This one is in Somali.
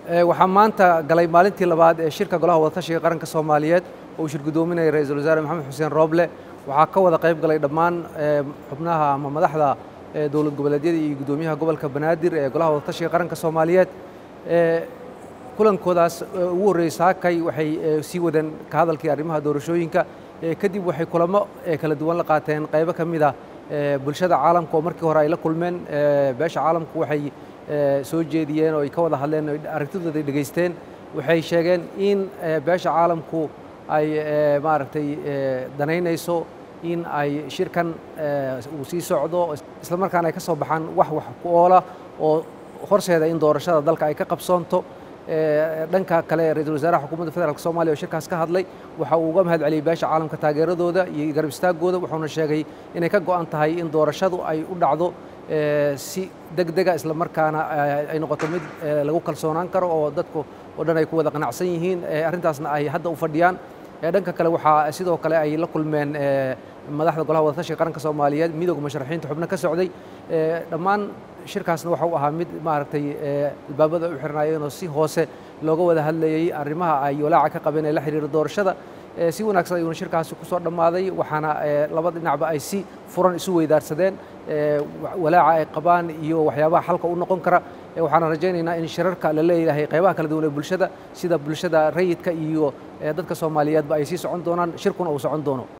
waxaa maanta galay maalintii labaad ee shirka golaha wadatashiga qaranka soomaaliyeed oo uu shir guddoominaya ra-iisul wasaare maxamed xuseen rooble waxaa ka wada qayb galay dhammaan xubnaha ama madaxda dowlad goboleedyada iyo guddoomiyaha gobolka banaadir ee golaha wadatashiga qaranka soomaaliyeed kulankoodaas ugu horreeyey saakay waxay sii wadeen ka hadalkii arrimaha doorashooyinka kadib waxay kulamo kala duwan la qaateen qaybo ka mid ah bulshada caalamka oo markii hore ay la kulmeen beesha caalamku waxay soo jeediyeen oo ay ka wada hadleen o aragtidooda ay dhegaysteen waxay sheegeen in beesha caalamku ay maaragtay danaynayso in ay shirkan uu sii socdo isla markaana ay ka soo baxaan wax wax ku oola oo horseeda in doorashada dalka ay ka qabsoonto dhanka kale ra-iisul wasaaraha xukuumadda federaalk soomaliya oo shirkaas ka hadlay waxa uu uga mahad celiyey beesha caalamka taageeradooda iyo garab istaagooda wuxuuna sheegay inay ka go'an tahay in doorashadu ay u dhacdo si deg dega isla markaana ay noqoto mid lagu kalsoonaan karo oo dadku oo dhan ay ku wada qanacsan yihiin arrintaasna ay hadda u fadhiyaan dhanka kale waxaa sidoo kale ay la kulmeen madaxda golaha wadatashiga qaranka soomaaliyeed midooda musharaxiinta xubno ka socday dhammaan shirkaasna waxa uu ahaa mid maaragtay albaabada u xirnaayeen oo si hoose looga wada hadlayey arrimaha ay walaaca ka qabeen ee la xiriira doorashada si wanaagsan ayuuna shirkaasi ku soo dhammaaday waxaana labada dhinacba ay si furan isu weydaarsadeen walaaca ay qabaan iyo waxyaabaha xalka u noqon kara waxaana rajaynaynaa in shirarka la leeyahay qaybaha kala duwan ee bulshada sida bulshada rayidka iyo dadka soomaaliyeedba ay sii socon doonaan shirkuna uu socon doono